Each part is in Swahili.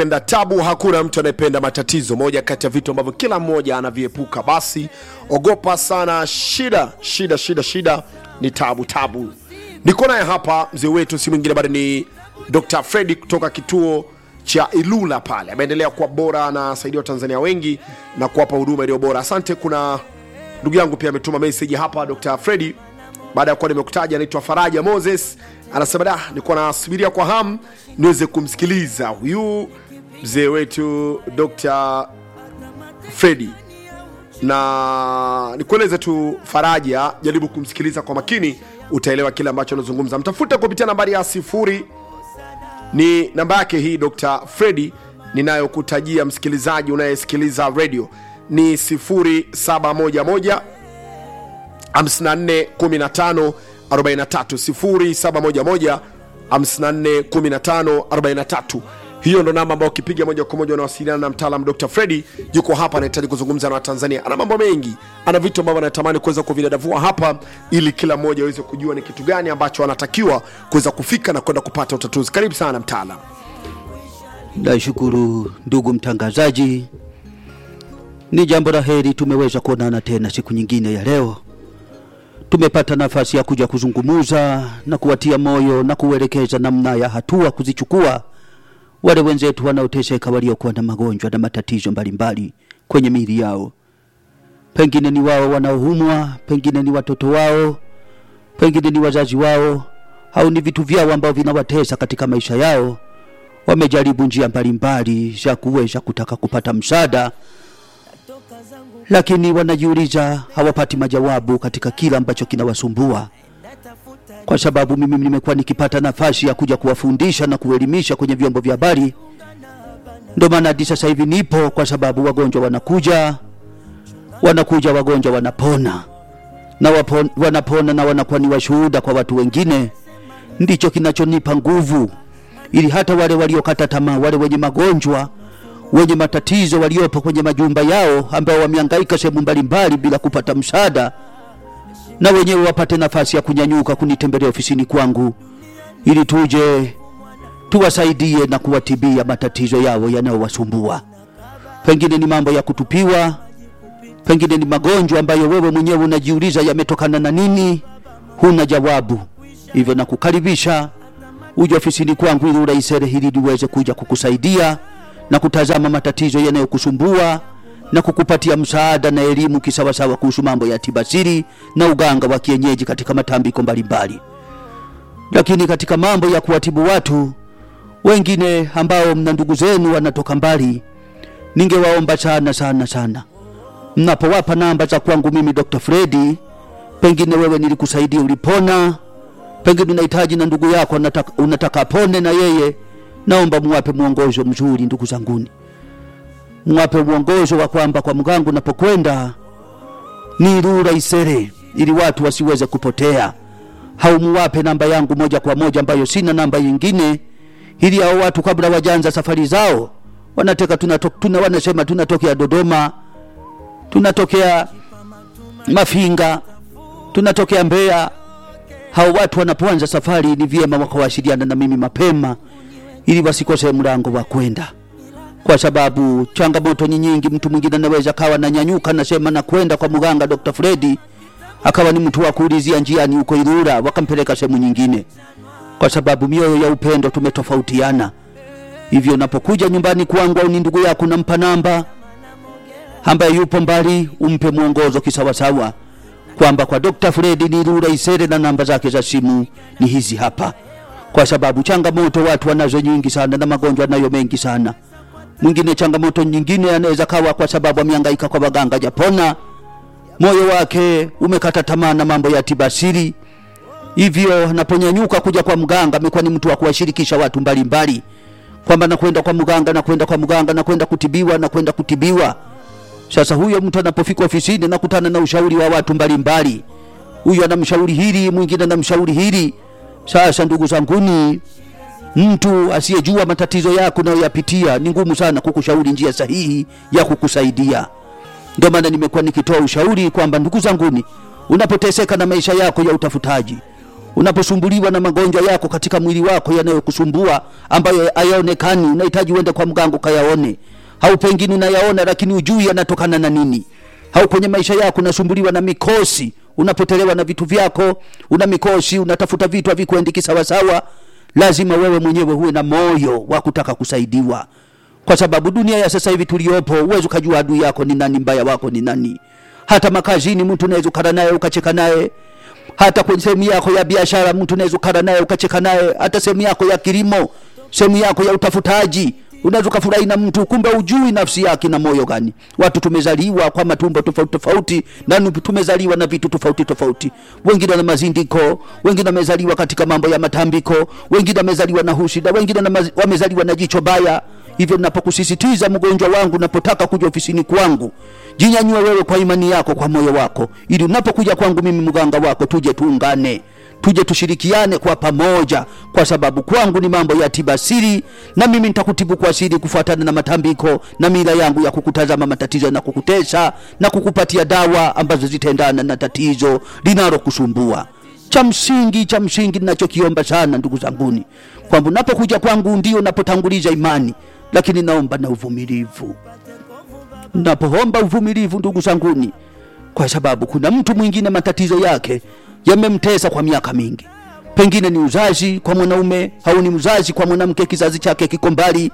Penda tabu, hakuna mtu anayependa matatizo. Moja kati ya vitu ambavyo kila mmoja anaviepuka. Basi ogopa sana shida, shida, shida, shida ni tabu, tabu. Niko naye hapa mzee wetu, si mwingine bali ni Dr. Fredi kutoka kituo cha Ilula pale. Ameendelea kuwa bora, anasaidia Watanzania wengi na kuwapa huduma iliyo bora. Asante. Kuna ndugu yangu pia ametuma message hapa, Dr. Fredi baada ya kuwa nimekutaja, anaitwa Faraja Moses, anasema da, nilikuwa nasubiria kwa hamu niweze kumsikiliza huyu mzee wetu Dr. Fredi, na nikueleze tu Faraja, jaribu kumsikiliza kwa makini, utaelewa kile ambacho anazungumza. Mtafute kupitia nambari ya sifuri, ni namba yake hii Dr. Fredi ninayokutajia msikilizaji unayesikiliza radio ni 0711 54 15 43 0711 54 15 43. Hiyo ndo namba ambayo ukipiga moja kwa moja unawasiliana na mtaalam Dr. Fredi. Yuko hapa, anahitaji kuzungumza na Watanzania. Ana mambo mengi, ana vitu ambavyo anatamani kuweza kuvidadavua hapa, ili kila mmoja aweze kujua ni kitu gani ambacho anatakiwa kuweza kufika na kwenda kupata utatuzi. Karibu sana mtaalam. Nashukuru ndugu mtangazaji, ni jambo la heri tumeweza kuonana tena siku nyingine ya leo. Tumepata nafasi ya kuja kuzungumuza na kuwatia moyo na kuelekeza namna ya hatua kuzichukua wale wenzetu wanaoteseka, waliokuwa na magonjwa na matatizo mbalimbali kwenye miili yao. Pengine ni wao wanaoumwa, pengine ni watoto wao, pengine ni wazazi wao, au ni vitu vyao ambavyo vinawatesa katika maisha yao. Wamejaribu njia mbalimbali za kuweza kutaka kupata msaada, lakini wanajiuliza, hawapati majawabu katika kila ambacho kinawasumbua. Kwa sababu mimi nimekuwa nikipata nafasi ya kuja kuwafundisha na kuelimisha kwenye vyombo vya habari, ndio maana hadi sasa hivi nipo, kwa sababu wagonjwa wanakuja, wanakuja wagonjwa wanapona na wapon, wanapona na wanakuwa ni washuhuda kwa watu wengine. Ndicho kinachonipa nguvu ili hata wale waliokata tamaa, wale wenye magonjwa, wenye matatizo, waliopo kwenye majumba yao, ambao wamehangaika sehemu mbalimbali bila kupata msaada, na wenyewe wapate nafasi ya kunyanyuka kunitembelea ofisini kwangu, ili tuje tuwasaidie na kuwatibia matatizo yao yanayowasumbua. Pengine ni mambo ya kutupiwa, pengine ni magonjwa ambayo wewe mwenyewe unajiuliza yametokana na nini, huna jawabu. Hivyo nakukaribisha uje ofisini kwangu ili urahisere hili niweze kuja kukusaidia na kutazama matatizo yanayokusumbua na kukupatia msaada na elimu kisawasawa kuhusu mambo ya tibasiri na uganga wa kienyeji katika matambiko mbalimbali. Lakini katika mambo ya kuwatibu watu wengine ambao mna ndugu zenu wanatoka mbali, ningewaomba sana sana sana, mnapowapa namba za kwangu mimi Dr. Fredi, pengine wewe nilikusaidia ulipona pengine unahitaji na ndugu yako unataka, unataka apone na yeye, naomba muwape mwongozo mzuri. Ndugu zanguni, muwape mwongozo wa kwamba kwa mganga unapokwenda ni rura isere, ili watu wasiweze kupotea. Haumuwape namba yangu moja kwa moja, ambayo sina namba nyingine, ili hao watu kabla wajanza safari zao wanateka tunato, tuna, wanasema tunatokea Dodoma, tunatokea Mafinga, tunatokea Mbeya hao watu wanapoanza safari ni vyema wakawasiliana na mimi mapema, ili wasikose mlango wa kwenda, kwa sababu changamoto ni nyingi. Mtu mwingine anaweza kawa nanyanyuka nasema na kwenda kwa mganga Dr. Fredi, akawa ni mtu wa kuulizia njiani huko Ilula, wakampeleka sehemu nyingine, kwa sababu mioyo ya upendo tumetofautiana. Hivyo unapokuja nyumbani kwangu au ni ndugu yako, nampa namba ambaye yupo mbali, umpe mwongozo kisawasawa kwamba kwa Dr. Fredi ni Rura Isere na namba zake za simu ni hizi hapa, kwa sababu changamoto watu wanazo nyingi sana na magonjwa nayo mengi sana. Mwingine changamoto nyingine anaweza kawa kwa sababu amehangaika kwa waganga japona, moyo wake umekata tamaa na mambo ya tibasiri, hivyo anaponyanyuka kuja kwa mganga amekuwa ni mtu wa kuwashirikisha watu mbalimbali, kwamba nakwenda kwa mganga, nakwenda kwa mganga, nakwenda kutibiwa, nakwenda kutibiwa sasa huyo mtu anapofika ofisini nakutana na ushauri wa watu mbalimbali, huyu anamshauri hili, mwingine anamshauri hili. Sasa ndugu zanguni, mtu asiyejua matatizo yako unayoyapitia ni ngumu sana kukushauri njia sahihi ya kukusaidia. Ndio maana nimekuwa nikitoa ushauri kwamba ndugu zanguni, unapoteseka na maisha yako ya utafutaji, unaposumbuliwa na magonjwa yako katika mwili wako yanayokusumbua ambayo hayaonekani unahitaji uende kwa mganga ukayaone au pengine unayaona lakini ujui yanatokana na nini au kwenye maisha yako unasumbuliwa na mikosi unapotelewa na vitu vyako una mikosi unatafuta vitu havikuendiki sawasawa lazima wewe mwenyewe huwe na moyo wa kutaka kusaidiwa kwa sababu dunia ya sasa hivi tuliopo uwezi ukajua adui yako ni nani mbaya wako ni nani hata makazini mtu unaweza ukara naye ukacheka naye hata kwenye sehemu yako ya biashara mtu unaweza ukara naye ukacheka naye hata sehemu yako ya kilimo sehemu yako ya utafutaji unaweza ukafurahi na mtu kumbe ujui nafsi yake na moyo gani watu tumezaliwa kwa matumbo tofauti tofauti na nu- tumezaliwa na vitu tofauti tofauti wengine na mazindiko wengine wamezaliwa katika mambo ya matambiko wengine wamezaliwa na husida wengine na maz- wamezaliwa na jicho baya hivyo napokusisitiza mgonjwa wangu napotaka kuja ofisini kwangu jinyanyue wewe kwa imani yako kwa moyo wako ili unapokuja kwangu mimi mganga wako tuje tuungane tuje tushirikiane kwa pamoja kwa sababu kwangu ni mambo ya tiba siri na mimi nitakutibu kwa siri kufuatana na matambiko na mila yangu ya kukutazama matatizo na kukutesa na kukupatia dawa ambazo zitaendana na tatizo linalokusumbua cha msingi cha msingi ninachokiomba sana ndugu zanguni kwamba unapokuja kwangu ndio napotanguliza imani lakini naomba na uvumilivu napoomba uvumilivu ndugu zanguni kwa sababu kuna mtu mwingine matatizo yake yamemtesa kwa miaka mingi pengine ni uzazi kwa mwanaume au ni uzazi kwa mwanamke kizazi chake kiko mbali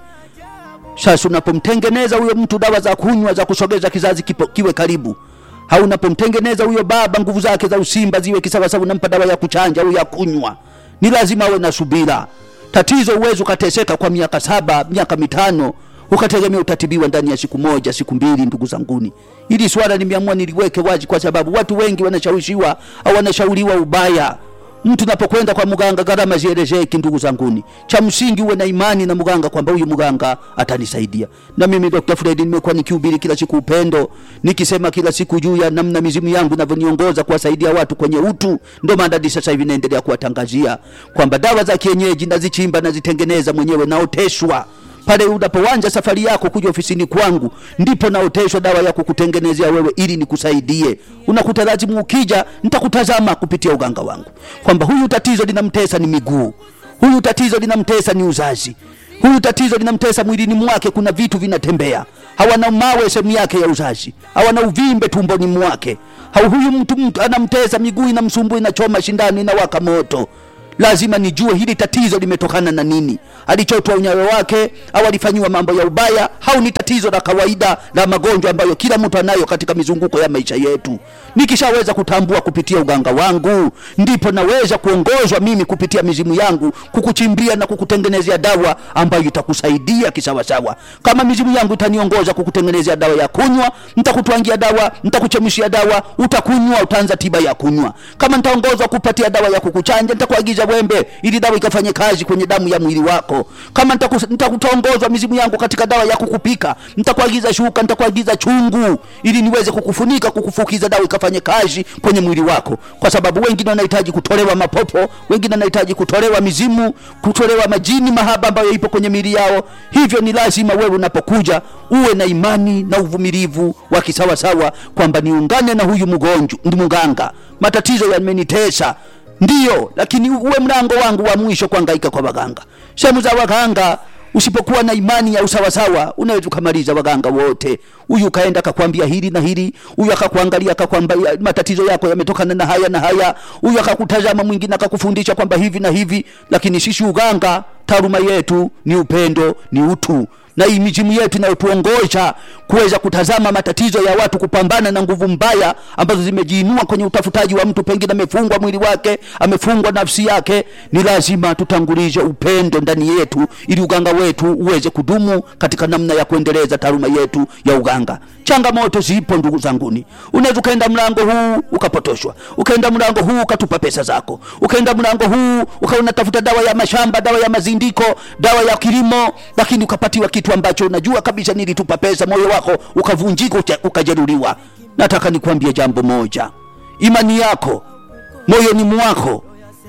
sasa unapomtengeneza huyo mtu dawa za kunywa za kusogeza kizazi kipo, kiwe karibu au unapomtengeneza huyo baba nguvu zake za usimba ziwe kisawasawa unampa dawa ya kuchanja au ya kunywa ni lazima awe na subira tatizo uwezi ukateseka kwa miaka saba miaka mitano ukategemea utatibiwa ndani ya siku moja siku mbili ndugu zanguni ili swala nimeamua niliweke wazi kwa sababu watu wengi wanashawishiwa au wanashauriwa ubaya mtu napokwenda kwa mganga gharama zielezeki ndugu zanguni cha msingi uwe na imani na mganga kwamba huyu mganga atanisaidia na mimi dr fredi nimekuwa nikihubiri kila siku upendo nikisema kila siku juu ya namna mizimu yangu inavyoniongoza kuwasaidia watu kwenye utu ndo maana hadi sasa hivi naendelea kuwatangazia kwamba dawa za kienyeji nazichimba nazitengeneza mwenyewe naoteshwa pale unapoanza safari yako kuja ofisini kwangu ndipo naoteshwa dawa ya kukutengenezea wewe ili nikusaidie unakuta lazimu ukija nitakutazama kupitia uganga wangu kwamba huyu tatizo linamtesa ni miguu huyu tatizo linamtesa ni uzazi huyu tatizo linamtesa mwilini mwake kuna vitu vinatembea hawana mawe sehemu yake ya uzazi hawana uvimbe tumboni mwake au huyu mtu, mtu anamtesa miguu inamsumbua inachoma shindano inawaka moto lazima nijue hili tatizo limetokana na nini alichotwa unyayo wake au alifanyiwa mambo ya ubaya au ni tatizo la kawaida la magonjwa ambayo kila mtu anayo katika mizunguko ya maisha yetu nikishaweza kutambua kupitia uganga wangu ndipo naweza kuongozwa mimi kupitia mizimu yangu kukuchimbia na kukutengenezea dawa ambayo itakusaidia kisawasawa kama mizimu yangu itaniongoza kukutengenezea dawa ya kunywa nitakutwangia dawa nitakuchemshia dawa utakunywa utaanza tiba ya kunywa kama nitaongozwa kupatia dawa ya kukuchanja nitakuagiza wembe ili dawa ikafanye kazi kwenye damu ya mwili wako kama nitaku- nitakutaongozwa mizimu yangu katika dawa ya kukupika nitakuagiza shuka nitakuagiza chungu ili niweze kukufunika kukufukiza dawa ikafanye kazi kwenye mwili wako kwa sababu wengine wanahitaji kutolewa mapopo wengine wanahitaji kutolewa mizimu kutolewa majini mahaba ambayo ipo kwenye miili yao hivyo ni lazima wewe unapokuja uwe na imani na uvumilivu wa kisawasawa kwamba niungane na huyu mgonjwa ndi mganga matatizo yamenitesa ndiyo lakini uwe mlango wangu wa mwisho kuangaika kwa waganga sehemu za waganga usipokuwa na imani ya usawasawa unaweza ukamaliza waganga wote huyu ukaenda akakwambia hili na hili huyu akakuangalia akakwambia matatizo yako yametokana na haya na haya huyu akakutazama mwingine akakufundisha kwamba hivi na hivi lakini sisi uganga taaluma yetu ni upendo ni utu na hii mizimu yetu inayotuongoza kuweza kutazama matatizo ya watu kupambana na nguvu mbaya ambazo zimejiinua kwenye utafutaji wa mtu pengine amefungwa mwili wake amefungwa nafsi yake ni lazima tutangulize upendo ndani yetu ili uganga wetu uweze kudumu katika namna ya kuendeleza taaluma yetu ya uganga changamoto zipo ndugu zanguni unaweza ukaenda mlango huu ukapotoshwa ukaenda mlango huu ukatupa pesa zako ukaenda mlango huu ukawa unatafuta dawa ya mashamba dawa ya mazindiko dawa ya kilimo lakini ukapatiwa kitu ambacho unajua kabisa nilitupa pesa moyo wako ukavunjika ucha- ukajeruhiwa nataka nikuambie jambo moja imani yako moyoni mwako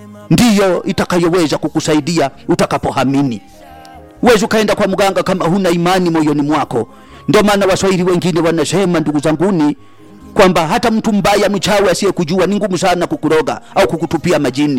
ndiyo itakayoweza kukusaidia utakapohamini huwezi ukaenda kwa mganga kama huna imani moyoni mwako ndio maana waswahili wengine wanasema ndugu zanguni kwamba hata mtu mbaya mchawi asiyekujua ni ngumu sana kukuroga au kukutupia majini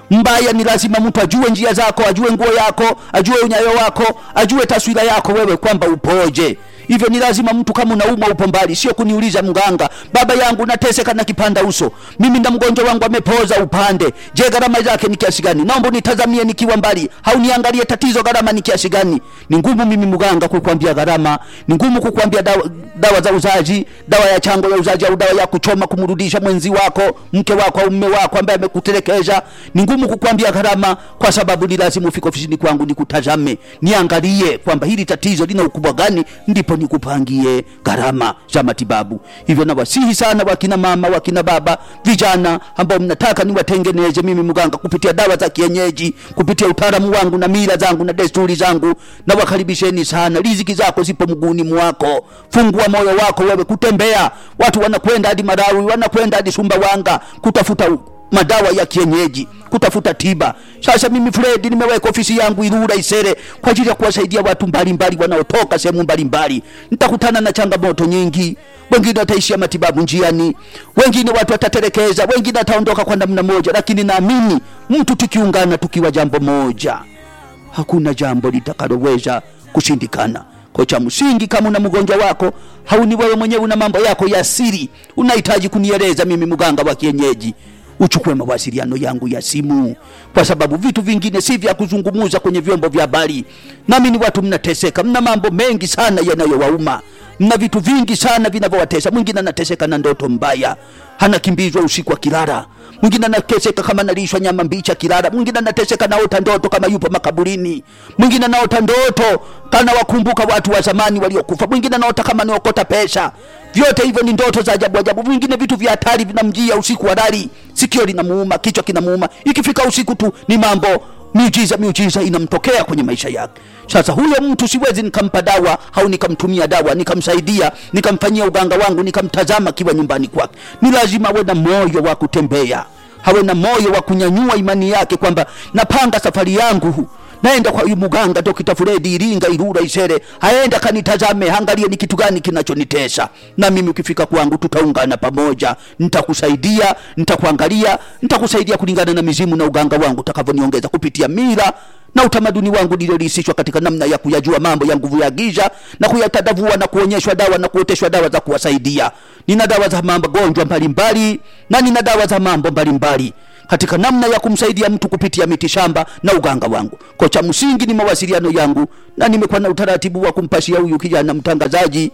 mbaya ni lazima mtu ajue njia zako ajue nguo yako ajue unyayo wako ajue taswira yako wewe kwamba upoje hivyo ni lazima mtu kama unaumwa upo mbali sio kuniuliza mganga baba yangu nateseka na kipanda uso mimi na mgonjwa wangu amepoza upande je gharama zake ni kiasi gani naomba nitazamie nikiwa mbali hauniangalie tatizo gharama ni kiasi gani ni ngumu mimi mganga kukwambia gharama ni ngumu kukwambia dawa, dawa za uzazi dawa ya chango ya uzazi au dawa ya kuchoma kumrudisha mwenzi wako mke wako au mume wako ambaye amekutelekeza ni ngumu kukwambia gharama kwa sababu ni lazima ufike ofisini kwangu nikutazame niangalie kwamba hili tatizo lina ukubwa gani ndipo nikupangie gharama za matibabu hivyo nawasihi sana wakina mama wakina baba vijana ambao mnataka niwatengeneze mimi mganga kupitia dawa za kienyeji kupitia utaalamu wangu na mila zangu na desturi zangu na wakaribisheni sana riziki zako zipo mguuni mwako fungua moyo wako wewe kutembea watu wanakwenda hadi marawi wanakwenda hadi sumbawanga kutafuta u- madawa ya kienyeji kutafuta tiba sasa mimi fredi nimeweka ofisi yangu irura isere kwa ajili ya kuwasaidia watu mbalimbali wanaotoka sehemu mbalimbali nitakutana na changamoto nyingi wengine wataishia matibabu njiani wengine watu wataterekeza wengine wataondoka kwa namna moja lakini naamini mtu tukiungana tukiwa jambo moja hakuna jambo litakaloweza kushindikana kwa cha msingi kama una mgonjwa wako hauni wewe mwenyewe una mambo yako ya siri unahitaji kunieleza mimi mganga wa kienyeji uchukue mawasiliano yangu ya simu kwa sababu vitu vingine si vya kuzungumuza kwenye vyombo vya habari nami ni watu mnateseka mna mambo mengi sana yanayowauma mna vitu vingi sana vinavyowatesa mwingine anateseka na ndoto mbaya anakimbizwa usiku akilala mwingine anateseka kama analishwa nyama mbichi akilala mwingine anateseka naota ndoto kama yupo makaburini mwingine anaota ndoto kana wakumbuka watu wa zamani waliokufa mwingine anaota kama niokota pesa vyote hivyo ni ndoto za ajabu ajabu vingine vitu vya hatari vinamjia usiku halali sikio linamuuma kichwa kinamuuma ikifika usiku tu ni mambo miujiza miujiza inamtokea kwenye maisha yake sasa huyo mtu siwezi nikampa dawa au nikamtumia dawa nikamsaidia nikamfanyia uganga wangu nikamtazama akiwa nyumbani kwake ni lazima awe na moyo wa kutembea hawe na moyo wa kunyanyua imani yake kwamba napanga safari yangu naenda kwa huyu muganga dokita Fredi Iringa Irura Isere, aenda kanitazame, angalie ni kitu gani kinachonitesa, na mimi ukifika kwangu tutaungana pamoja, nitakusaidia, nitakuangalia, nitakusaidia kulingana na mizimu na uganga wangu utakavyoniongeza kupitia mila na utamaduni wangu niliorisishwa katika namna ya kuyajua mambo ya nguvu ya giza na kuyatadavua na kuonyeshwa dawa na kuoteshwa dawa za kuwasaidia. Nina dawa za magonjwa mbalimbali na nina dawa za mambo mbalimbali katika namna ya kumsaidia mtu kupitia miti shamba na uganga wangu. Kwa cha msingi ni mawasiliano yangu, na nimekuwa na utaratibu wa kumpashia huyu kijana mtangazaji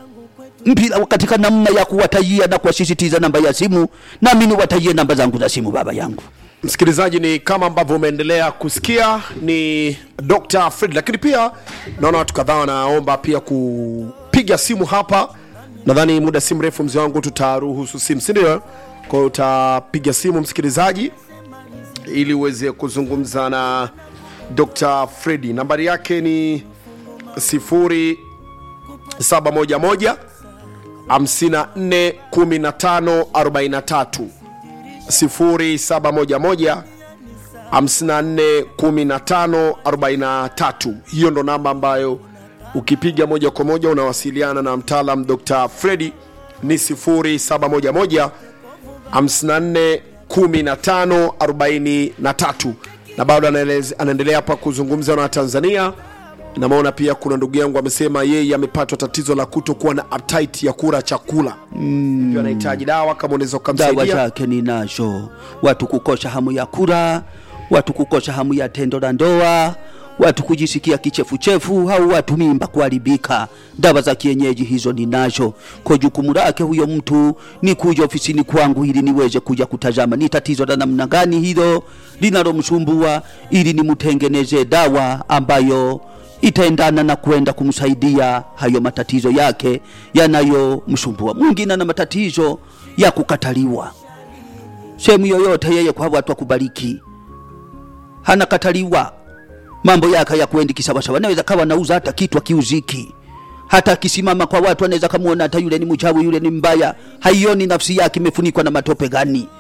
mpira katika namna ya kuwatajia na kuwasisitiza namba ya simu, nami niwatajie namba zangu za simu, baba yangu. msikilizaji ni kama ambavyo umeendelea kusikia ni dr fred lakini pia naona watu kadhaa wanaomba pia kupiga simu hapa nadhani muda si mrefu mzee wangu tutaruhusu simu sindio kwa hiyo utapiga simu msikilizaji ili uweze kuzungumza na dr fredi nambari yake ni 0711 54 15 43 0711 541543 hiyo ndo namba ambayo ukipiga moja kwa moja unawasiliana na mtaalam dr fredi ni 0711 541543 na bado anaeleze- anaendelea hapa kuzungumza na tanzania namaona pia kuna ndugu yangu amesema yeye amepatwa tatizo la kutokuwa na appetite ya kula chakula mm. anahitaji dawa kama unaweza dawa ukamsaidia zake ninazo watu kukosa hamu ya kula watu kukosa hamu ya tendo la ndoa watu kujisikia kichefuchefu au watu mimba kuharibika dawa za kienyeji hizo ninazo kwa jukumu lake huyo mtu ni kuja ofisini kwangu ili niweze kuja kutazama ni tatizo la namna gani hilo linalomsumbua ili nimtengeneze dawa ambayo itaendana na kwenda kumsaidia hayo matatizo yake yanayomsumbua. Mwingine ana matatizo ya kukataliwa sehemu yoyote, yeye kwa watu akubariki, hanakataliwa, mambo yake ya kwendi kisawasawa. Naweza kawa nauza hata kitu akiuziki, hata akisimama kwa watu anaweza kamuona hata yule ni mchawi, yule ni mbaya, haioni nafsi yake imefunikwa na matope gani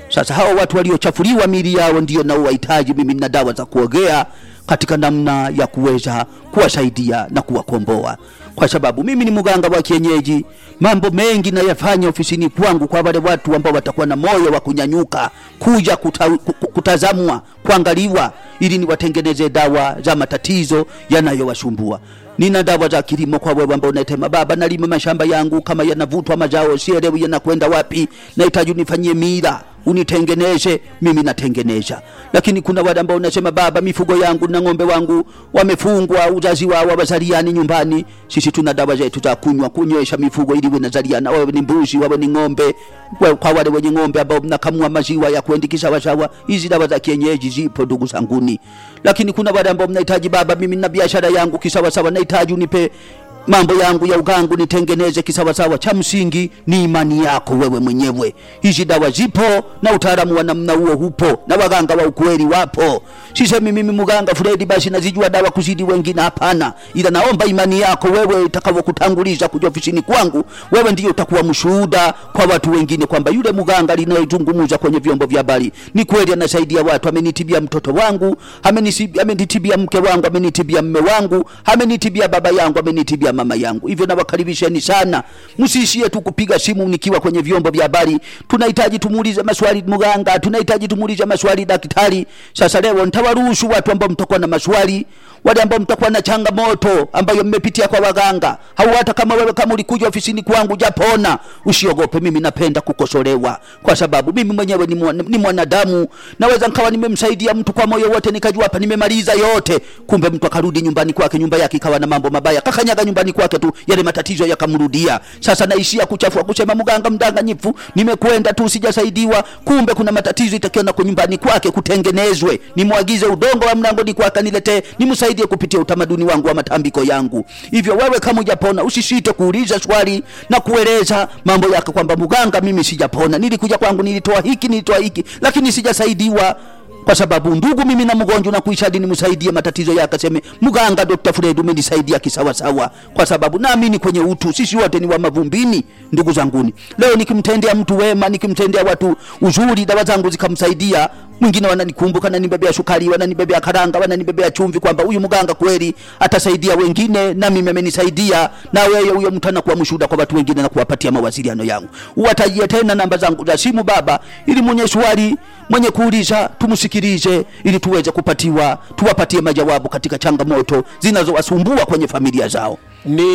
Sasa hawa watu waliochafuliwa miili yao ndio nao wahitaji mimi na dawa za kuogea katika namna ya kuweza kuwasaidia na kuwakomboa, kwa sababu mimi ni mganga wa kienyeji. Mambo mengi nayafanya ofisini kwangu kwa wale watu ambao watakuwa na moyo wa kunyanyuka kuja kuta, ku- ku- kutazamwa, kuangaliwa, ili niwatengeneze dawa za matatizo yanayowasumbua. Nina dawa za kilimo kwa wewe ambao unasema baba, nalima mashamba yangu kama yanavutwa mazao, sielewi yanakwenda wapi, nahitaji unifanyie mila unitengeneze, mimi natengeneza. Lakini kuna wale ambao unasema baba, mifugo yangu na ng'ombe wangu wamefungwa, uzazi wao wazaliani nyumbani. Sisi tuna dawa zetu za kunywa, kunywesha mifugo ili iwe nazaliana, wawe ni mbuzi, wawe ni ng'ombe. Kwa kwa wale wenye ng'ombe ambao mnakamua maziwa ya kuendiki sawasawa, hizi dawa za kienyeji zipo ndugu zanguni. Lakini kuna wale ambao mnahitaji baba, mimi na biashara yangu kisawasawa, nahitaji unipe mambo yangu ya ugangu nitengeneze kisawasawa. Cha msingi ni imani yako wewe mwenyewe. Hizi dawa zipo na utaalamu wa namna huo hupo, na waganga wa ukweli wapo. Sisemi mimi mganga Fredi basi nazijua dawa kuzidi wengine, hapana, ila naomba imani yako wewe itakavyokutanguliza kuja ofisini kwangu, wewe ndiyo utakuwa mshuhuda kwa watu wengine kwamba yule mganga linayozungumza kwenye vyombo vya habari ni kweli, anasaidia watu. Amenitibia mtoto wangu, amenisi- amenitibia mke wangu, amenitibia mme wangu, amenitibia baba yangu, amenitibia mama yangu. Hivyo nawakaribisheni sana, msiishie tu kupiga simu nikiwa kwenye vyombo vya habari. Tunahitaji tumuulize maswali mganga, tunahitaji tumuulize maswali daktari. Sasa leo nitawaruhusu watu ambao mtakuwa na maswali wale ambao mtakuwa na changamoto ambayo mmepitia kwa waganga au hata kama wewe kama ulikuja ofisini kwangu japona, usiogope. Mimi napenda kukosolewa kwa sababu mimi mwenyewe ni, mwana, ni mwanadamu. Naweza nikawa nimemsaidia mtu kwa moyo wote, nikajua hapa nimemaliza yote, kumbe mtu akarudi nyumbani kwake, nyumba yake ikawa na mambo mabaya, kakanyaga nyumbani kwake tu, yale matatizo yakamrudia. Sasa naishia kuchafua kusema mganga mdanganyifu, nimekwenda tu sijasaidiwa, kumbe kuna matatizo itakiwa kwa nyumbani kwake kutengenezwe. Nimwagize udongo wa mlangoni kwake niletee, nimsaidie kupitia utamaduni wangu wa matambiko yangu. Hivyo wewe kama hujapona, usisite kuuliza swali na kueleza mambo yako kwamba mganga, mimi sijapona, nilikuja kwangu, nilitoa hiki, nilitoa hiki, lakini sijasaidiwa kwa sababu ndugu, mimi na mgonjwa na kuisha hadi nimsaidie matatizo yake, aseme mganga, Dr. Fred umenisaidia kisawasawa, kwa sababu naamini kwenye utu. Sisi wote ni wa mavumbini, ndugu zanguni. Leo nikimtendea mtu wema, nikimtendea watu uzuri, dawa zangu zikamsaidia mwingine, wananikumbuka, wananibebea sukari, wananibebea karanga, wananibebea chumvi, kwamba huyu mganga kweli atasaidia wengine, na mimi amenisaidia. Na wewe huyo mtu anakuwa mshuhuda kwa watu wengine na kuwapatia mawasiliano yangu. Uwatajie tena namba zangu za simu baba, ili mwenye swali mwenye kuuliza tumsikilize, ili tuweze kupatiwa tuwapatie majawabu katika changamoto zinazowasumbua kwenye familia zao. ni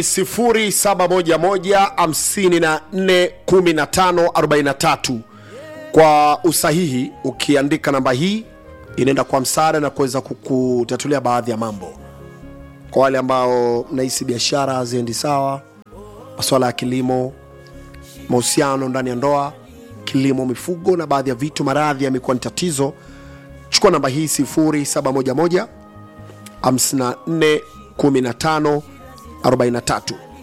0711541543 kwa usahihi ukiandika namba hii inaenda kwa msaada na kuweza kukutatulia baadhi ya mambo kwa wale ambao mnahisi biashara haziendi sawa masuala ya kilimo mahusiano ndani ya ndoa kilimo mifugo na baadhi ya vitu maradhi yamekuwa ni tatizo chukua namba hii 0711 54 15 43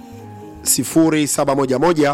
0711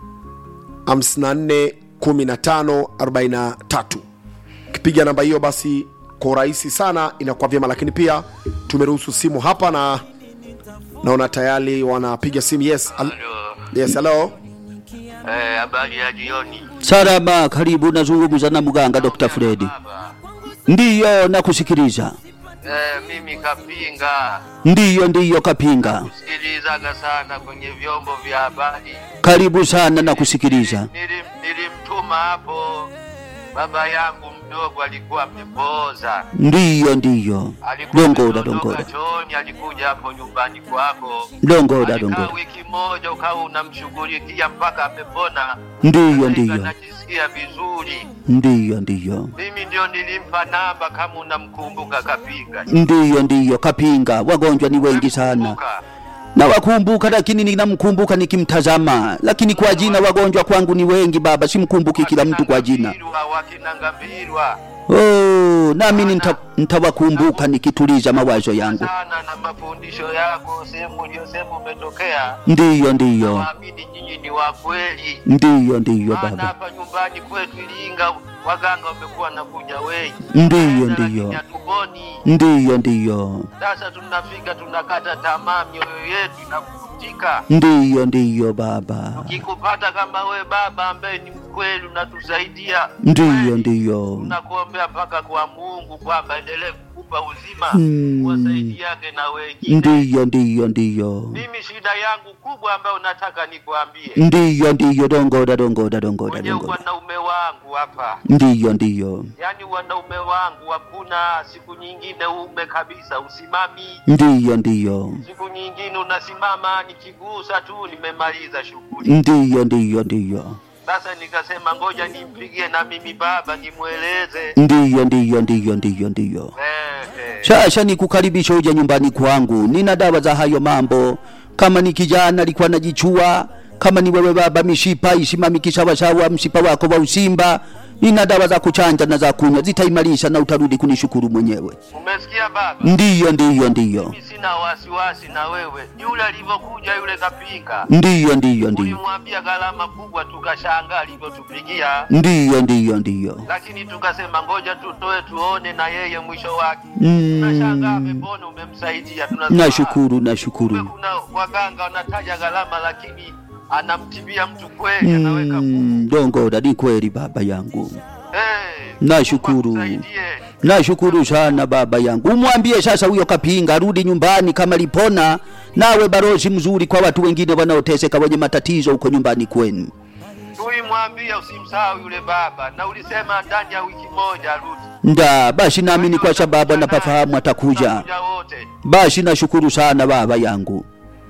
54 15 43 ukipiga namba hiyo basi kwa urahisi sana inakuwa vyema lakini pia tumeruhusu simu hapa na naona tayari wanapiga simu yes al- Halo. yes hello Eh, habari ya jioni. Salama, karibu. Nazungumza na mganga Dr. Fredi. Baba. Ndiyo, nakusikiliza. Eh, mimi Kapinga Ndiyo, ndiyo, Kapinga, sikilizaga sana kwenye vyombo vya habari. karibu sana, nakusikiliza. Nilim, nilimtuma hapo baba yangu mdogo alikuwa amepooza. Ndiyo, ndiyo, Alikuwa dongoda, ametoka dongoda, chooni, alikuja hapo nyumbani kwako. dongoda, Alikaa dongoda. wiki moja ukawa unamshughulikia mpaka amepona. Ndiyo, Sasa hivi ndiyo, Anajisikia vizuri. ndiyo, ndiyo, Mimi ndio nilimpa namba kama unamkumbuka Kapinga. ndiyo, ndiyo, Kapinga. Wagonjwa ni wengi sana, Unamkumbuka? nawakumbuka, lakini ninamkumbuka nikimtazama, lakini kwa jina wagonjwa kwangu ni wengi baba, simkumbuki kila mtu kwa jina. Wakina wakina Ngambirwa Oh, nami nita- nitawakumbuka nikituliza mawazo yangu. sana na mafundisho yako, sehemu uliyosema umetokea. Ndiyo, ndiyo, Waamini nyinyi ni wa kweli, ndiyo, ndiyo maana baba, hapa nyumbani kwetu Iringa waganga wamekuwa nakuja wengi, ndiyo, lakini ndiyo, hatuponi. ndiyo, ndiyo, Sasa tunafika tunakata tamaa, mioyo yetu inakutika. ndiyo, ndiyo baba, Kikupata kama we baba ambaye ni mkubwa kweli unatusaidia. ndiyo Kweli. ndiyo Tunakuombea mpaka kwa Mungu kwamba endelee kukupa uzima Hmm. wasaidiage na wengine. ndiyo ndiyo ndiyo Mimi shida yangu kubwa ambayo nataka nikuambie, ndiyo ndiyo dongoda dongoda dongoda kwenye dongoda wanaume wangu hapa, ndiyo ndiyo yaani wanaume wangu hakuna siku nyingine ume kabisa, usimami ndiyo ndiyo siku nyingine unasimama, nikigusa tu nimemaliza shughuli. ndiyo ndiyo ndiyo Sasa nikasema ngoja nimpigie na mimi baba nimweleze. ndiyo ndiyo ndiyo ndiyo ndiyo Eh, eh. Sasa nikukaribisha uje nyumbani kwangu, nina dawa za hayo mambo. Kama ni kijana alikuwa najichua, kama ni wewe baba, mishipa isimamiki sawasawa, mshipa wako wa usimba, nina dawa za kuchanja na za kunywa, zitaimarisha na utarudi kunishukuru mwenyewe. Umesikia baba? Ndiyo, ndiyo, ndiyo, Mimi sina wasiwasi na wewe. Yule alivyokuja yule kapinga, ndiyo, ndiyo, ndiyo, ulimwambia gharama kubwa, tukashangaa alivyotupigia, ndiyo, ndiyo, ndiyo. lakini tukasema ngoja tutoe tuone na yeye mwisho wake. Mm. Tunashangaa amepona, umemsaidia. Tunasema, Nashukuru, kumbe nashukuru. kuna waganga wanataja gharama, lakini anamtibia mtu kweli, anaweka nguvu. Mm, dongoda, ni kweli baba yangu. Eh, Nashukuru. Mungu akusaidie. Nashukuru sana baba yangu. Umwambie sasa huyo kapinga arudi nyumbani kama lipona, nawe barozi mzuri kwa watu wengine wanaoteseka wenye matatizo huko nyumbani kwenu. Tulimwambia usimsahau yule baba, na ulisema ndani ya wiki moja arudi. Nda basi naamini kwa sababu anapafahamu atakuja. Tutakuja wote. Basi nashukuru sana baba yangu.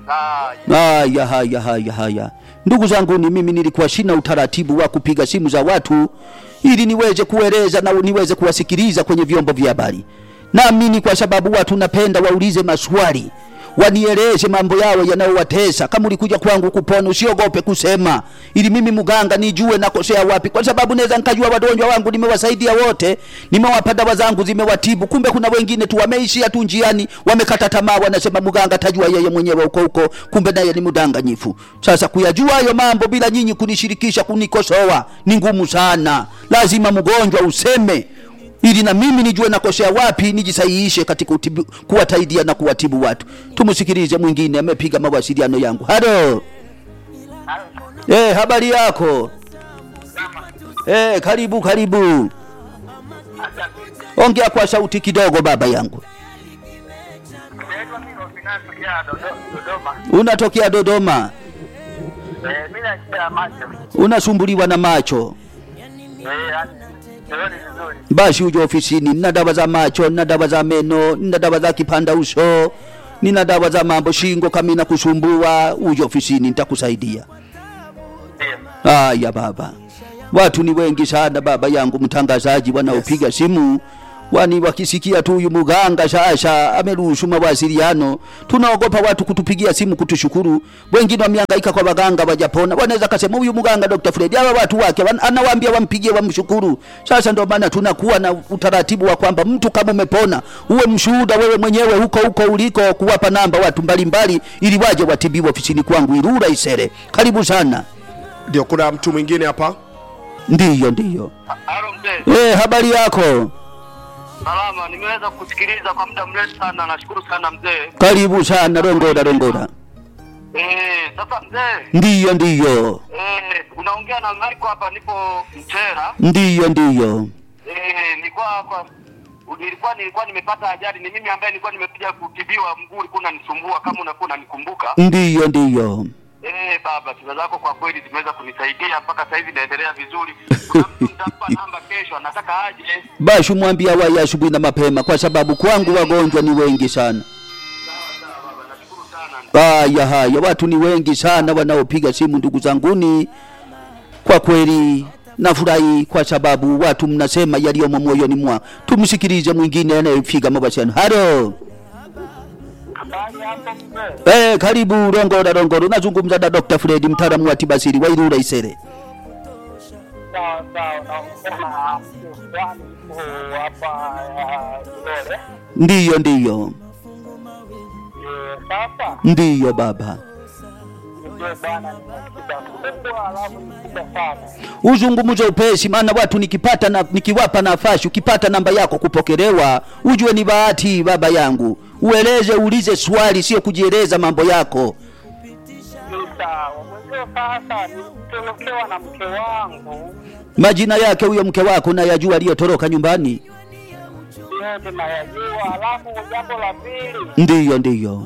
Haya. Haya, haya, haya, haya. Ndugu zangu, ni mimi nilikuwa sina utaratibu wa kupiga simu za watu ili niweze kueleza na niweze kuwasikiliza kwenye vyombo vya habari. Naamini kwa sababu watu napenda waulize maswali, wanieleze mambo yao yanayowatesa. Kama ulikuja kwangu kupona, usiogope kusema, ili mimi mganga nijue nakosea wapi, kwa sababu naweza nikajua wagonjwa wangu nimewasaidia wote, nimewapa dawa zangu zimewatibu, kumbe kuna wengine tu wameishia tu njiani, wamekata tamaa, wanasema mganga tajua yeye mwenyewe huko huko, kumbe naye ni mdanganyifu. Sasa kuyajua hayo mambo bila nyinyi kunishirikisha, kunikosoa ni ngumu sana. Lazima mgonjwa useme ili na mimi nijue nakosea wapi, nijisahihishe katika utibu, kuwataidia na kuwatibu watu. Tumsikilize mwingine, amepiga mawasiliano yangu. Halo, eh, habari yako? Eh, karibu karibu, ongea kwa sauti kidogo, baba yangu. Unatokea Dodoma, Mimi na shida ya macho. unasumbuliwa na macho, Eh, yani sioni vizuri. basi uje ofisini. Nina dawa za macho, nina dawa za meno, nina dawa za kipanda uso, nina dawa za mambo shingo, kama inakusumbua uje ofisini, nitakusaidia. Ndio. Haya baba, watu ni wengi sana baba yangu mtangazaji, wanaopiga simu wani wakisikia tu huyu muganga sasa ameruhusu mawasiliano, tunaogopa watu kutupigia simu kutushukuru. Wengine wamehangaika kwa waganga wajapona, wanaweza kasema huyu muganga Dr. Fred hawa watu wake wan- anawaambia wampigie wamshukuru. Sasa ndio maana tunakuwa na utaratibu wa kwamba mtu kama umepona uwe mshuhuda wewe mwenyewe huko huko uliko, kuwapa namba watu mbalimbali ili waje watibiwe ofisini kwangu Ilula Isere. Karibu sana. ndio kuna mtu mwingine hapa Ndiyo, ndiyo. Halo mzee. Eh, habari yako? Salama, nimeweza kusikiliza kwa muda mrefu sana. Nashukuru sana mzee. Karibu sana, rongoda rongoda. Eh, sasa mzee, Ndiyo, ndiyo, eh, unaongea na Marco hapa, nipo Mtera. ndiyo, ndiyo. Eh, nilikuwa hapa nilikuwa nilikuwa nimepata ajali. Ni mimi ambaye nilikuwa nimekuja kutibiwa, mguu ulikuwa unanisumbua, kama unakuwa unanikumbuka. Ndiyo, ndiyo. Eh, baba, tiba zako kwa kweli zimeweza kunisaidia mpaka sasa hivi naendelea vizuri. Kuna mtu nitampa namba kesho, anataka aje. Basi mwambie awaye asubuhi na mapema, kwa sababu kwangu wagonjwa ni wengi sana. Nashukuru sana. Haya, haya, watu ni wengi sana wanaopiga simu, ndugu zanguni. Kwa kweli nafurahi kwa sababu watu mnasema yaliyomo moyoni mwa. Tumsikilize mwingine anayepiga mawasiliano. Halo. Habari hapo mzee? Eh, karibu Rongoda Rongoda. Unazungumza na Dr. Fred mtaalamu wa tiba asili wa Ilula Isere. Sawa sawa, naongea na mtu fulani yuko hapa ya Ilole. Ndiyo, ndiyo. Eh, Sasa Ndiyo baba. ndio bwana, nimesikia kubwa alafu ni kubwa sana. uzungumze upesi, maana watu nikipata na, nikiwapa nafasi, ukipata namba yako kupokelewa, ujue ni bahati baba yangu. Ueleze, uulize swali, sio kujieleza mambo yako. Ni sawa, mwenzio hiyo sasa nilitorokewa na mke wangu Majina yake huyo mke wako nayajua aliyotoroka nyumbani? yote nayajua. Alafu jambo la pili, Ndiyo, ndiyo,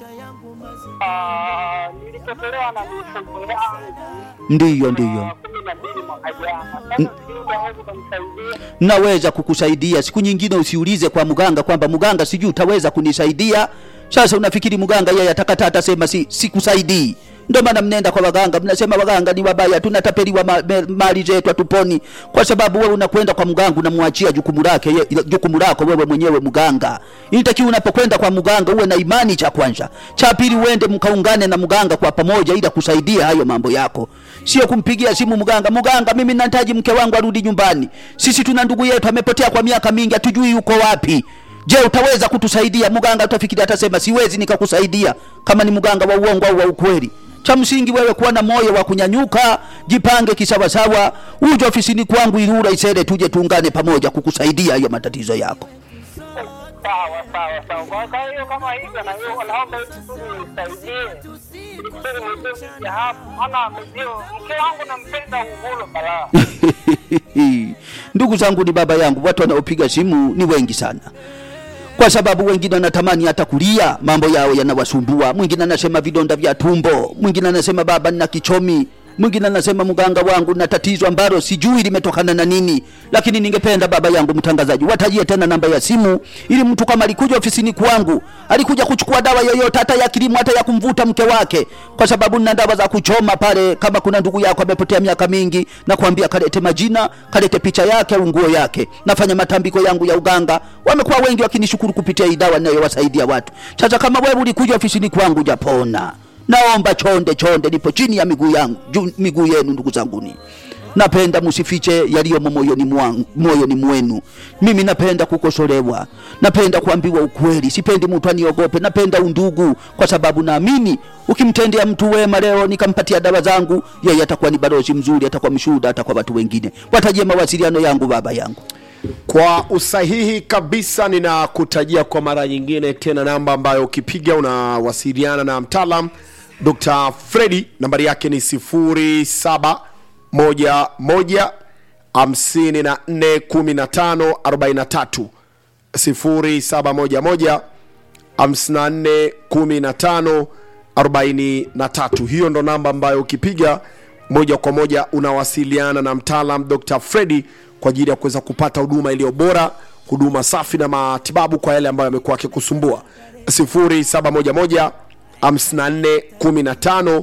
ah, nilipotelewa na mifugo yangu ndiyo, ndiyo. ah, kumi na mbili mwaka jana. Sasa sijui unaweza kunisaidia. naweza kukusaidia. Siku nyingine usiulize kwa mganga kwamba mganga, sijui utaweza kunisaidia. Sasa unafikiri mganga yeye atakata atasema si sikusaidii? Ndio maana mnenda kwa waganga, mnasema waganga ni wabaya, tunatapeliwa ma, me, mali zetu hatuponi, kwa sababu wewe unakwenda kwa mganga unamwachia jukumu lake ye- jukumu lako wewe mwenyewe mganga. Inatakiwa unapokwenda kwa mganga uwe na imani, cha kwanza. Cha pili, uende mkaungane na mganga kwa pamoja, ili akusaidia hayo mambo yako, sio kumpigia simu mganga, mganga, mimi nahitaji mke wangu arudi nyumbani, sisi tuna ndugu yetu amepotea kwa miaka mingi, hatujui yuko wapi. Je, utaweza kutusaidia? Mganga utafikiri atasema siwezi nikakusaidia, kama ni mganga wa uongo au wa ukweli. Cha msingi wewe kuwa na moyo wa kunyanyuka, jipange kisawasawa, uje ofisini kwangu Ilula Isere, tuje tuungane pamoja kukusaidia hayo matatizo yako. Sawa sawa sawa. Kwa kwa hiyo kama hivyo, na hiyo naomba hivi tu nisaidie ili kusudi mwenzio nije hapo, maana mwenzio mke wangu nampenda uvulo balaa. Ndugu zangu, ni baba yangu, watu wanaopiga simu ni wengi sana, kwa sababu wengine wanatamani hata kulia, mambo yao yanawasumbua. Mwingine anasema vidonda vya tumbo, mwingine anasema baba, nina kichomi, mwingine anasema mganga wangu na tatizo ambalo sijui limetokana na nini. Lakini ningependa baba yangu mtangazaji, watajie tena namba ya simu, ili mtu kama alikuja ofisini kwangu, alikuja kuchukua dawa yoyote, hata ya kilimo, hata ya kumvuta mke wake, kwa sababu nina dawa za kuchoma pale. Kama kuna ndugu yako amepotea miaka mingi, na kuambia kalete majina, kalete picha yake au nguo yake. Nafanya matambiko yangu ya uganga, wamekuwa wengi wakinishukuru kupitia hii dawa ninayowasaidia watu. Sasa kama wewe ulikuja ofisini kwangu japona, naomba chonde chonde, nipo chini ya miguu yangu juu miguu yenu, ndugu zanguni. Napenda msifiche yaliyomo moyoni mwangu, moyoni mwenu. Mimi napenda kukosolewa, napenda kuambiwa ukweli, sipendi mtu aniogope. Napenda undugu, kwa sababu naamini ukimtendea mtu wema leo, nikampatia dawa zangu, yeye atakuwa ni balozi mzuri, atakuwa mshuhuda hata kwa watu wengine. Watajie mawasiliano yangu, baba yangu. kwa usahihi kabisa ninakutajia kwa mara nyingine tena namba ambayo ukipiga unawasiliana na mtaalam dr fredi nambari yake ni 0711 541543 0711 541543 hiyo ndo namba ambayo ukipiga moja kwa moja unawasiliana na mtaalam dr fredi kwa ajili ya kuweza kupata huduma iliyo bora huduma safi na matibabu kwa yale ambayo yamekuwa akikusumbua 0711 5415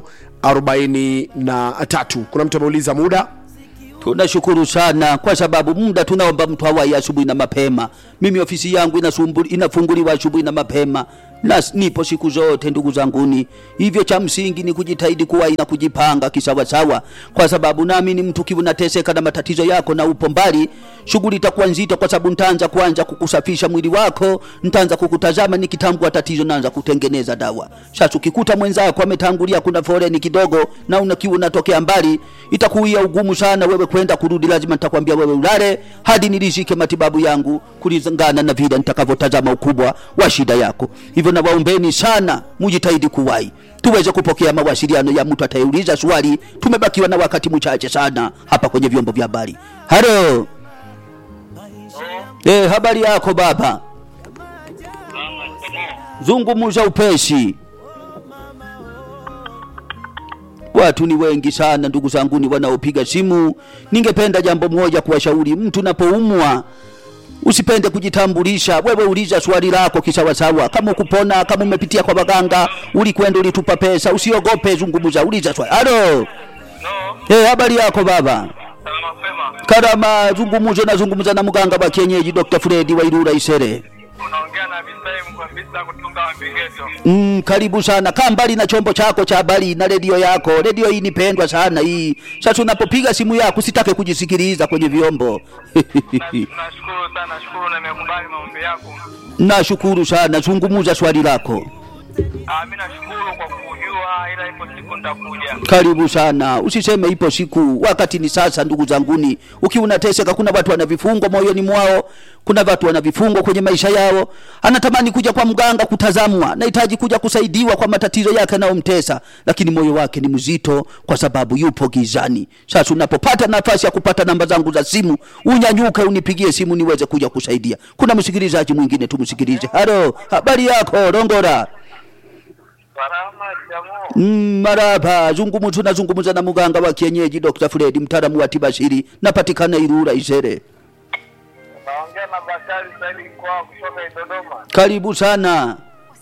43 kuna mtu ameuliza muda Tunashukuru sana kwa sababu muda tunaomba mtu awai asubuhi na mapema. Mimi ofisi yangu inasumbu, inafunguliwa asubuhi na mapema na s- nipo siku zote ndugu zanguni. Hivyo cha msingi ni kujitahidi kuwai na kujipanga kisawasawa, kwa sababu naamini mtu kiwa unateseka na matatizo yako na upo mbali, shughuli itakuwa nzito, kwa sababu nitaanza kwanza kukusafisha mwili wako, nitaanza kukutazama, nikitambua tatizo naanza kutengeneza dawa. Sasa ukikuta mwenzako ametangulia, kuna foleni kidogo, na unakiwa unatokea mbali, itakuia ugumu sana wewe kwenda kurudi. Lazima nitakwambia wewe ulale hadi nilishike matibabu yangu kulingana na vile nitakavyotazama ukubwa wa shida yako. Hivyo nawaombeni sana mujitahidi kuwahi tuweze kupokea mawasiliano ya mtu atayeuliza swali. Tumebakiwa na wakati mchache sana hapa kwenye vyombo vya habari. Halo, eh, habari yako baba? Zungumuza upesi. Watu ni wengi sana ndugu zanguni wanaopiga simu. Ningependa jambo moja kuwashauri, mtu unapoumwa usipende kujitambulisha. Wewe uliza swali lako kisawasawa, kama kupona, kama umepitia kwa waganga, ulikwenda ulitupa pesa, usiogope, zungumza, uliza swali. Halo, No, eh, habari yako baba? salama mapema. Karama, zungumuzo, nazungumza na mganga wa kienyeji Dr. Fredi wa Ilula Isere. Unaongea na Bisai Mkwambisa kutoka Mbigeto. Mm, karibu sana. Kaa mbali na chombo chako cha habari na redio yako. Redio hii nipendwa sana hii. Sasa unapopiga simu yako usitake kujisikiliza kwenye vyombo. Nashukuru sana, nashukuru na nimekubali maombi yako. Nashukuru sana. Zungumuza swali lako. Ah, mimi nashukuru kwa kujua ila ipo siku nitakuja. Karibu sana, usiseme ipo siku, wakati ni sasa. Ndugu zanguni, ukiwa unateseka, kuna watu wana vifungo moyoni mwao, kuna watu wana vifungo kwenye maisha yao, anatamani kuja kwa mganga kutazamwa, nahitaji kuja kusaidiwa kwa matatizo yake yanayomtesa, lakini moyo wake ni mzito kwa sababu yupo gizani. Sasa unapopata nafasi ya kupata namba zangu za simu, unyanyuke unipigie simu niweze kuja kusaidia. Kuna msikilizaji mwingine, tumsikilize. Halo, habari yako Rongora? Salama jamaa. Mm, maraba zungumzu nazungumza na muganga wa kienyeji Dr. Fred mtaalamu wa tiba asili napatikana Ilula Isere. Naongea na Bakari Saidi kwa kutoka Dodoma. Karibu sana.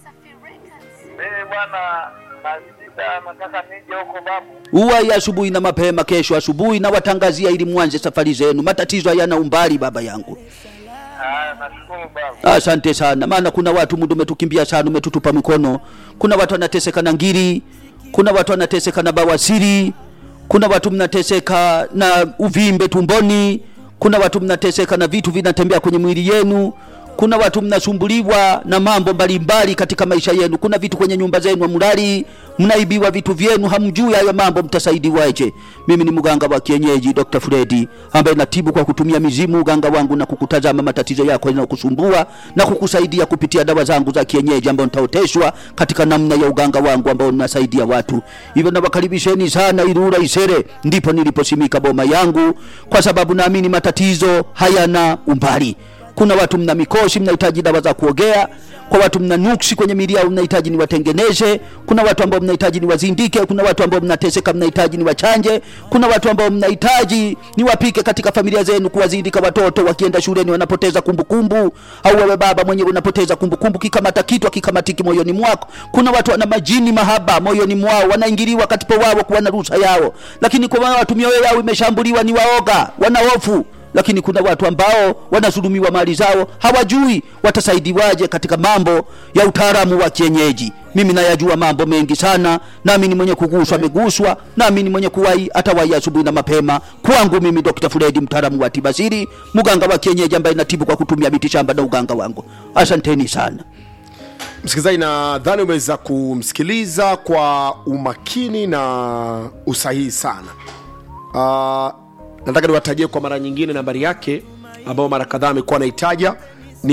Mimi bwana na shida nataka nije huko babu. Uwai asubuhi na mapema kesho asubuhi na watangazia ili mwanze safari zenu. Matatizo hayana umbali baba yangu. Ah, nashukuru babu. Asante sana, maana kuna watu muda umetukimbia sana, umetutupa mikono. Kuna watu wanateseka na ngiri, kuna watu wanateseka na bawasiri, kuna watu mnateseka na uvimbe tumboni, kuna watu mnateseka na vitu vinatembea kwenye mwili yenu, kuna watu mnasumbuliwa na mambo mbalimbali katika maisha yenu. Kuna vitu kwenye nyumba zenu hamlali, mnaibiwa vitu vyenu, hamjui hayo mambo, mtasaidiwaje? Mimi ni mganga wa kienyeji Dr. Fredi ambaye natibu kwa kutumia mizimu, uganga wangu na kukutazama matatizo yako yanayokusumbua na kukusaidia kupitia dawa zangu za kienyeji ambao nitaoteshwa katika namna ya uganga wangu ambao ninasaidia watu. Hivyo nawakaribisheni sana Ilula Isere, ndipo niliposimika boma yangu, kwa sababu naamini matatizo hayana umbali kuna watu mna mikoshi mnahitaji dawa za kuogea kwa watu mna nuksi kwenye miili yao mnahitaji niwatengeneze kuna watu ambao mnahitaji niwazindike kuna watu ambao mnateseka mnahitaji niwachanje kuna watu ambao mnahitaji niwapike katika familia zenu kuwazindika watoto wakienda shuleni wanapoteza kumbukumbu au wewe baba mwenyewe unapoteza kumbukumbu kikamata kitu akikamatiki moyoni mwako kuna watu wana majini mahaba moyoni mwao wanaingiliwa katika wao kuwa na ruhusa yao lakini kwa watu mioyo yao imeshambuliwa ni waoga wana hofu lakini kuna watu ambao wanazulumiwa mali zao hawajui watasaidiwaje katika mambo ya utaalamu wa kienyeji mimi nayajua mambo mengi sana nami ni mwenye kuguswa ameguswa nami ni mwenye kuwai atawai asubuhi na mapema kwangu mimi dr fredi mtaalamu wa tibasiri mganga wa kienyeji ambaye natibu kwa kutumia miti shamba na uganga wangu asanteni sana msikilizaji nadhani umeweza kumsikiliza kwa umakini na usahihi sana uh, nataka niwatajie kwa mara nyingine nambari yake ambayo mara kadhaa amekuwa anaitaja ni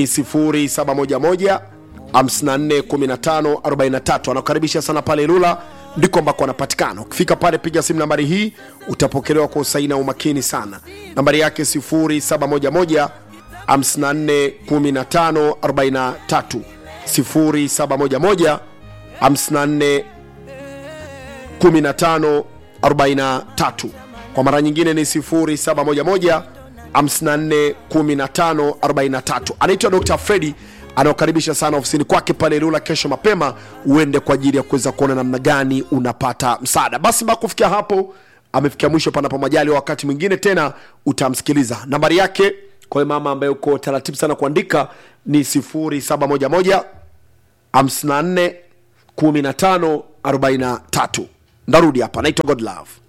711 541543 anakukaribisha sana pale ilula ndiko ambako anapatikana ukifika pale piga simu nambari hii utapokelewa kwa usahihi na umakini sana nambari yake 711 541543 0711 54 1543 kwa mara nyingine ni 0711 541543 anaitwa dr fredi anaokaribisha sana ofisini kwake pale lula kesho mapema uende kwa ajili ya kuweza kuona namna gani unapata msaada basi mpaka kufikia hapo amefikia mwisho panapo majali wakati mwingine tena utamsikiliza nambari yake kwa hiyo mama ambaye uko taratibu sana kuandika ni 0711 54 15 43 ndarudi hapa naitwa godlove